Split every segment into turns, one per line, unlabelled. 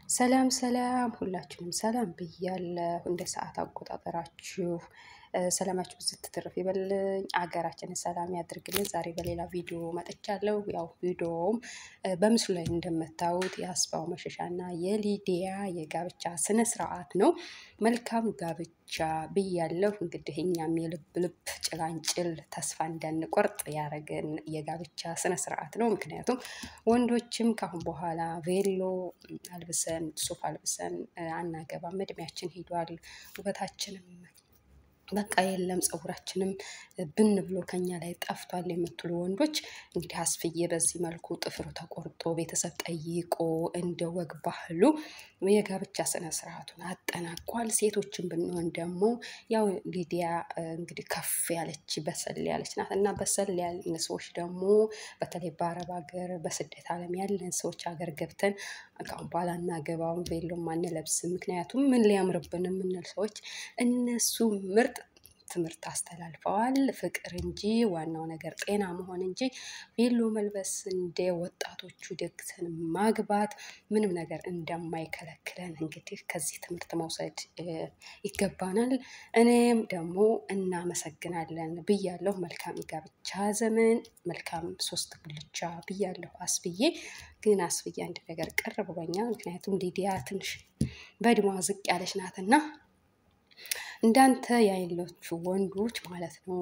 ሰላም ሰላም ሁላችሁንም ሰላም ብያለሁ። እንደ ሰዓት አቆጣጠራችሁ ሰላማችሁ ብዝት ትርፍ ይበልኝ፣ አገራችንን ሰላም ያድርግልን። ዛሬ በሌላ ቪዲዮ መጥቻለሁ። ያው ቪዲዮውም በምስሉ ላይ እንደምታዩት የአስፋው መሸሻና የሊዲያ የጋብቻ ስነ ስርዓት ነው። መልካም ጋብቻ ብያለሁ። እንግዲህ እኛም የልብ ልብ ጭላንጭል ተስፋ እንዳንቆርጥ ያደረገን የጋብቻ ስነ ስርዓት ነው። ምክንያቱም ወንዶችም ካሁን በኋላ ቬሎ አልብሰን ሱፍ አልብሰን አናገባም። እድሜያችን ሂዷል። ውበታችንም በቃ የለም ፀጉራችንም ብን ብሎ ከኛ ላይ ጠፍቷል የምትሉ ወንዶች እንግዲህ አስፍዬ በዚህ መልኩ ጥፍሩ ተቆርጦ ቤተሰብ ጠይቆ እንደ ወግ ባህሉ የጋብቻ ስነ ስርዓቱን አጠናቋል። ሴቶችን ብንሆን ደግሞ ያው ሊዲያ እንግዲህ ከፍ ያለች በሰል ያለች ናት እና በሰል ያልን ሰዎች ደግሞ በተለይ በአረብ ሀገር በስደት ዓለም ያለን ሰዎች ሀገር ገብተን ካሁን በኋላ እናገባውን ቬሎም አንለብስም። ምክንያቱም ምን ሊያምርብን የምንል ሰዎች እነሱ ምርጥ ትምህርት አስተላልፈዋል። ፍቅር እንጂ ዋናው ነገር ጤና መሆን እንጂ ቬሎ መልበስ እንደ ወጣቶቹ ደግሰን ማግባት ምንም ነገር እንደማይከለክለን እንግዲህ ከዚህ ትምህርት መውሰድ ይገባናል። እኔም ደግሞ እናመሰግናለን ብያለሁ። መልካም የጋብቻ ዘመን፣ መልካም ሶስት ጉልቻ ብያለሁ። አስብዬ ግን አስብዬ አንድ ነገር ቅር ብሎኛል። ምክንያቱም ሊዲያ ትንሽ በእድሜዋ ዝቅ ያለች ናትና እንዳንተ ያይሎቹ ወንዶች ማለት ነው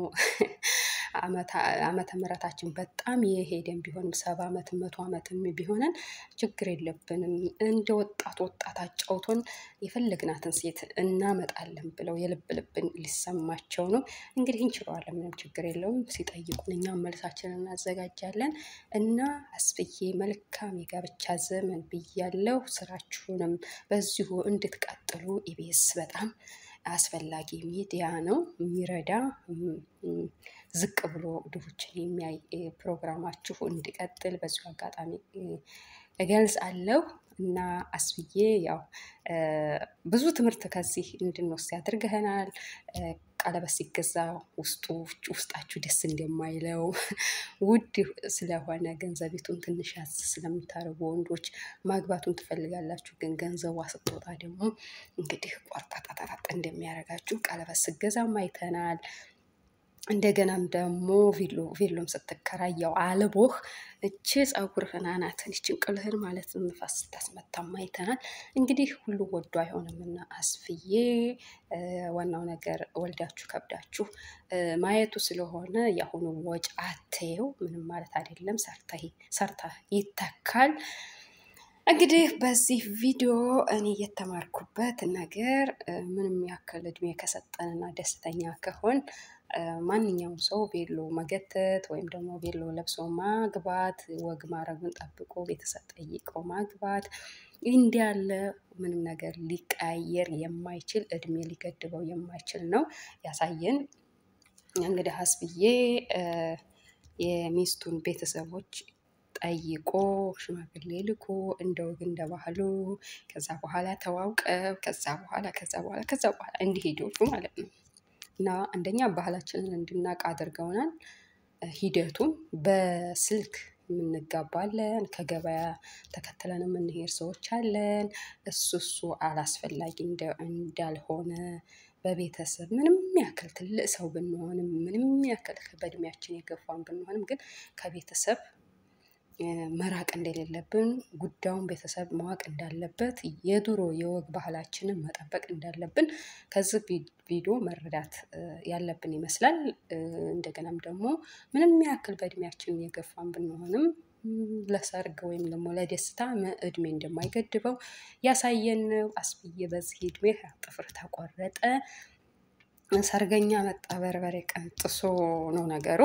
ዓመተ ምሕረታችን በጣም የሄደን ቢሆንም ሰባ ዓመት መቶ ዓመትም ቢሆነን ችግር የለብንም። እንደ ወጣት ወጣት አጫውቶን የፈለግናትን ሴት እናመጣለን ብለው የልብ ልብን ሊሰማቸው ነው። እንግዲህ እንችለዋለን፣ ምንም ችግር የለውም። ሲጠይቁን እኛም መልሳችንን እናዘጋጃለን እና አስፍዬ መልካም የጋብቻ ዘመን ብያለሁ። ስራችሁንም በዚሁ እንድትቀጥሉ ኢቢኤስ በጣም አስፈላጊ ሚዲያ ነው። የሚረዳ ዝቅ ብሎ ድሆችን የሚያይ ፕሮግራማችሁ እንዲቀጥል በዚሁ አጋጣሚ እገልጻለሁ እና አስብዬ ያው ብዙ ትምህርት ከዚህ እንድንወስድ ያድርገናል። ቀለበት ሲገዛ ውስጡ ውስጣችሁ ደስ እንደማይለው ውድ ስለሆነ ገንዘቤቱን ትንሽ ያዝ ስለምታደርጉ ወንዶች ማግባቱን ትፈልጋላችሁ። ግን ገንዘቧ ስትወጣ ደግሞ እንግዲህ ቆርጣጣጣጣ እንደሚያደርጋችሁ ቀለበት ስገዛም አይተናል። እንደገናም ደግሞ ቬሎ ቬሎም ስትከራየው አልቦህ እች ፀጉርህን አናትን ይችን ቅልህን ማለት ንፋስ ስታስመታም አይተናል። እንግዲህ ሁሉ ወዶ አይሆንምና አስፍዬ ዋናው ነገር ወልዳችሁ ከብዳችሁ ማየቱ ስለሆነ የአሁኑ ወጪ አትየው ምንም ማለት አይደለም። ሰርታ ይተካል። እንግዲህ በዚህ ቪዲዮ እኔ የተማርኩበት ነገር ምንም ያክል እድሜ ከሰጠንና ደስተኛ ከሆን ማንኛውም ሰው ቬሎ መገተት ወይም ደግሞ ቬሎ ለብሶ ማግባት ወግ ማድረጉን ጠብቆ ቤተሰብ ጠይቆ ማግባት እንዲህ ያለ ምንም ነገር ሊቀያየር የማይችል እድሜ ሊገድበው የማይችል ነው ያሳየን። እንግዲህ አስብዬ የሚስቱን ቤተሰቦች ጠይቆ ሽማግሌ ልኮ እንደ ወግ እንደ ባህሉ ከዛ በኋላ ተዋውቀው ከዛ በኋላ ከዛ በኋላ ከዛ በኋላ እንዲሄዶቹ ማለት ነው እና አንደኛ ባህላችንን እንድናቅ አድርገውናል። ሂደቱን በስልክ የምንጋባለን፣ ከገበያ ተከትለን የምንሄድ ሰዎች አለን። እሱ እሱ አላስፈላጊ እንዳልሆነ በቤተሰብ ምንም ያክል ትልቅ ሰው ብንሆንም ምንም ያክል በእድሜያችን የገፋን ብንሆንም ግን ከቤተሰብ መራቅ እንደሌለብን ጉዳዩን ቤተሰብ ማወቅ እንዳለበት የድሮ የወግ ባህላችንን መጠበቅ እንዳለብን ከዚህ ቪዲዮ መረዳት ያለብን ይመስላል። እንደገናም ደግሞ ምንም ያክል በእድሜያችን የገፋን ብንሆንም ለሰርግ ወይም ደግሞ ለደስታ እድሜ እንደማይገድበው ያሳየን አስብዬ በዚህ እድሜ ጥፍር ተቆረጠ፣ ሰርገኛ መጣ፣ በርበሬ ቀንጥሶ ነው ነገሩ።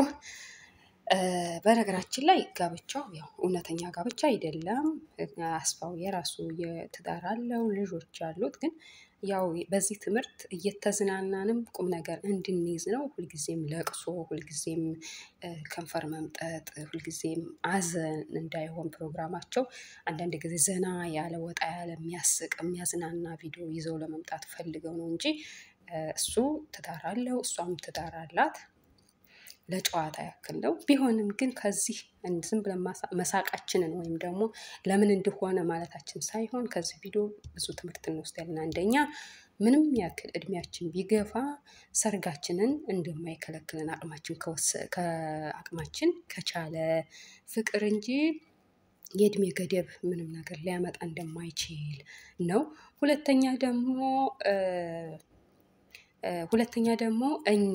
በነገራችን ላይ ጋብቻው ያው እውነተኛ ጋብቻ አይደለም። አስፋው የራሱ የትዳር አለው፣ ልጆች አሉት። ግን ያው በዚህ ትምህርት እየተዝናናንም ቁም ነገር እንድንይዝ ነው። ሁልጊዜም ለቅሶ፣ ሁልጊዜም ከንፈር መምጠጥ፣ ሁልጊዜም አዘን እንዳይሆን ፕሮግራማቸው አንዳንድ ጊዜ ዘና ያለ ወጣ ያለ የሚያስቅ የሚያዝናና ቪዲዮ ይዘው ለመምጣት ፈልገው ነው እንጂ እሱ ትዳር አለው፣ እሷም ትዳር አላት። ለጨዋታ ያክል ነው። ቢሆንም ግን ከዚህ ዝም ብለን መሳቃችንን ወይም ደግሞ ለምን እንደሆነ ማለታችን ሳይሆን ከዚህ ቪዲዮ ብዙ ትምህርት እንወስዳለን። አንደኛ ምንም ያክል እድሜያችን ቢገፋ ሰርጋችንን እንደማይከለክልን አቅማችን ከአቅማችን ከቻለ ፍቅር እንጂ የእድሜ ገደብ ምንም ነገር ሊያመጣ እንደማይችል ነው። ሁለተኛ ደግሞ ሁለተኛ ደግሞ እኛ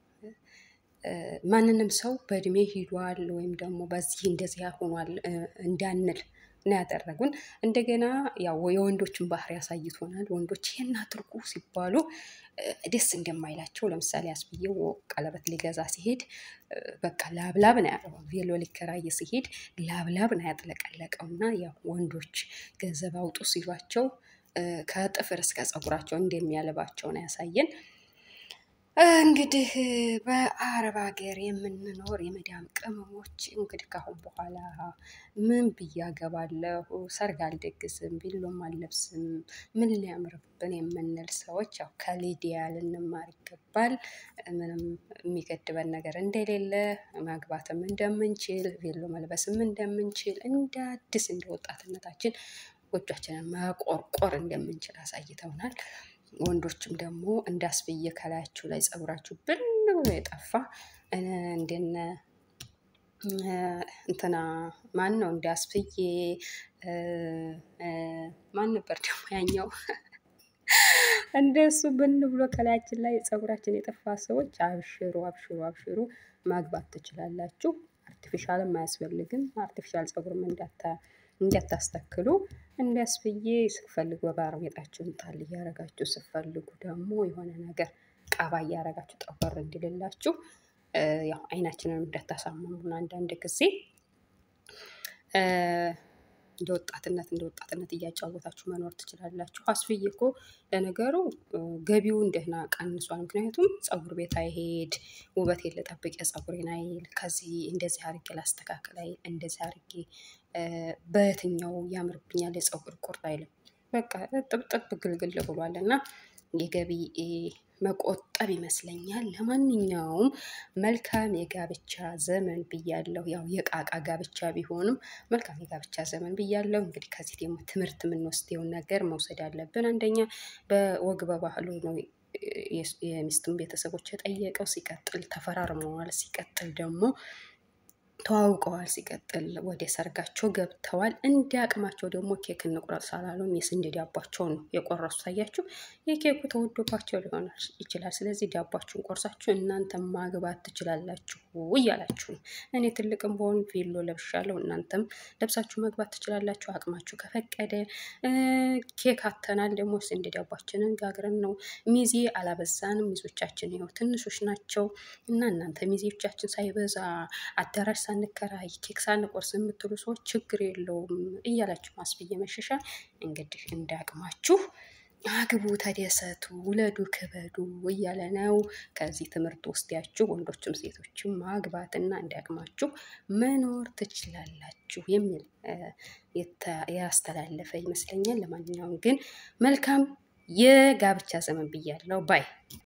ማንንም ሰው በእድሜ ሂዷል ወይም ደግሞ በዚህ እንደዚህ ሆኗል እንዳንል ነው ያደረጉን። እንደገና ያው የወንዶችን ባህሪ ያሳይቶናል። ወንዶች ይሄን አድርጉ ሲባሉ ደስ እንደማይላቸው ለምሳሌ አስብዬው ቀለበት ሊገዛ ሲሄድ በቃ ላብላብ ነው ያለው። ቬሎ ሊከራይ ሲሄድ ላብላብ ነው ያጥለቀለቀው። እና ያው ወንዶች ገንዘብ አውጡ ሲሏቸው ከጥፍር እስከ ፀጉራቸው እንደሚያልባቸው ነው ያሳየን። እንግዲህ በአረብ ሀገር የምንኖር የመዳም ቅመሞች እንግዲህ ካሁን በኋላ ምን ብዬ አገባለሁ፣ ሰርግ አልደግስም፣ ቢሎም አልለብስም፣ ምን ሊያምርብን የምንል ሰዎች ያው ከሊዲያ ልንማር ይገባል። ምንም የሚገድበን ነገር እንደሌለ ማግባትም እንደምንችል፣ ቬሎ መልበስም እንደምንችል፣ እንደ አዲስ እንደ ወጣትነታችን ጎጇችንን መቆርቆር እንደምንችል አሳይተውናል። ወንዶችም ደግሞ እንዳስብዬ ከላያችሁ ላይ ፀጉራችሁ ብን ብሎ የጠፋ እንደነ እንትና ማን ነው እንዳስብዬ ማን ነበር ደግሞ ያኛው እንደሱ ብን ብሎ ከላያችን ላይ ፀጉራችን የጠፋ ሰዎች አብሽሩ አብሽሩ አብሽሩ ማግባት ትችላላችሁ። አርቲፊሻልም አያስፈልግም። አርቲፊሻል ፀጉርም እንዳታስተክሉ እንዲያስብዬ ስፈልጉ በባርኔጣችሁን ጣል እያረጋችሁ ስፈልጉ ደግሞ የሆነ ነገር ቀባ እያረጋችሁ ጠቆር እንዲልላችሁ ያው አይናችንን እንዳታሳምሙን አንዳንድ ጊዜ እንደ ወጣትነት እንደ ወጣትነት እያጫወታችሁ መኖር ትችላላችሁ። አስፍዬ እኮ ለነገሩ ገቢውን ደህና ቀንሷል። ምክንያቱም ፀጉር ቤት አይሄድ፣ ውበት ልጠብቅ የፀጉሬን አይል፣ ከዚህ እንደዚህ አርጌ ላስተካክል አይል፣ እንደዚህ አርጌ በየትኛው ያምርብኛል የፀጉር ቁርጥ አይልም። በቃ ጥብጥብ ግልግል ብሏል እና የገቢ መቆጠብ ይመስለኛል። ለማንኛውም መልካም የጋብቻ ዘመን ብያለሁ። ያው የቃቃ ጋብቻ ቢሆንም መልካም የጋብቻ ዘመን ብያለሁ። እንግዲህ ከዚህ ደግሞ ትምህርት የምንወስደውን ነገር መውሰድ አለብን። አንደኛ በወግ በባህሉ ነው የሚስቱን ቤተሰቦች የጠየቀው። ሲቀጥል ተፈራርመዋል። ሲቀጥል ደግሞ ተዋውቀዋል። ሲቀጥል ወደ ሰርጋቸው ገብተዋል። እንደ አቅማቸው ደግሞ ኬክ እንቁረጥ ሳላሉም የስንዴ ዳቧቸውን ነው የቆረሱ። ታያችሁ፣ የኬኩ ተወዶባቸው ሊሆን ይችላል። ስለዚህ ዳቧችሁን ቆርሳችሁ እናንተ ማግባት ትችላላችሁ እያላችሁ ነው። እኔ ትልቅም በሆን ቬሎ ለብሻለሁ፣ እናንተም ለብሳችሁ መግባት ትችላላችሁ አቅማችሁ ከፈቀደ። ኬክ አተናል ደግሞ ስንዴ ዳቧችንን ጋግረን ነው። ሚዜ አላበዛንም። ሚዞቻችን ይኸው ትንሾች ናቸው እና እናንተ ሚዜዎቻችን ሳይበዛ አዳራሽ ሳንከራይ ኬክ ሳንቆርስ የምትሉ ሰዎች ችግር የለውም እያላችሁ ማስብዬ መሸሻ እንግዲህ እንዳቅማችሁ አግቡ፣ ተደሰቱ፣ ውለዱ፣ ክበዱ እያለ ነው። ከዚህ ትምህርት ወስዳችሁ ወንዶችም ሴቶችም ማግባትና እንዳቅማችሁ መኖር ትችላላችሁ የሚል ያስተላለፈ ይመስለኛል። ለማንኛውም ግን መልካም የጋብቻ ዘመን ብያለሁ ባይ